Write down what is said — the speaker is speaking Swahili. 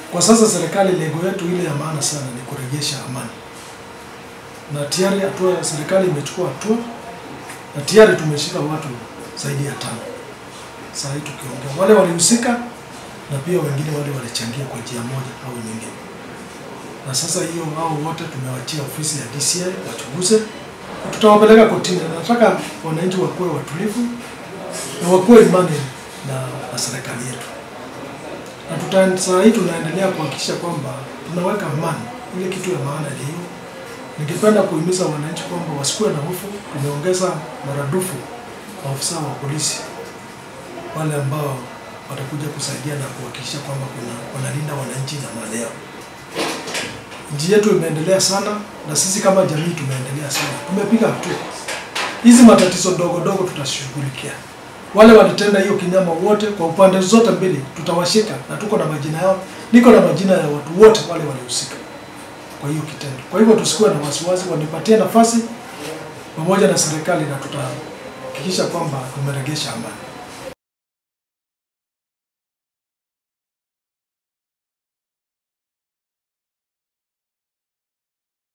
Kwa sasa serikali, lengo yetu ile ya maana sana ni kurejesha amani, na tayari hatua ya serikali imechukua hatua na tayari tumeshika watu zaidi ya tano saa hii tukiongea, wale walihusika na pia wengine wale walichangia kwa njia moja au nyingine. Na sasa hiyo hao wote tumewachia ofisi ya DCI wachunguze, na tutawapeleka kotini. Nataka wananchi wakuwe watulivu na wakuwe imani na, na serikali yetu, na tuta, saa hii tunaendelea kuhakikisha kwamba tunaweka amani. Ile kitu ya maana ni hiyo. Ningependa kuhimiza wananchi kwamba wasikuwe na hofu. Tumeongeza maradufu maafisa wa polisi wale ambao watakuja kusaidia na kuhakikisha kwamba kuna wanalinda wananchi na mali yao. Nchi yetu imeendelea sana na sisi kama jamii tumeendelea sana, tumepiga hatua. Hizi matatizo ndogo ndogo tutashughulikia. Wale walitenda hiyo kinyama wote, kwa upande zote mbili tutawashika, na tuko na majina yao, niko na majina ya watu wote wale walihusika kwa hiyo kitendo. Kwa hivyo tusikuwe na wasiwasi, wanipatie nafasi pamoja na serikali, na tutahakikisha kwamba tumeregesha amani.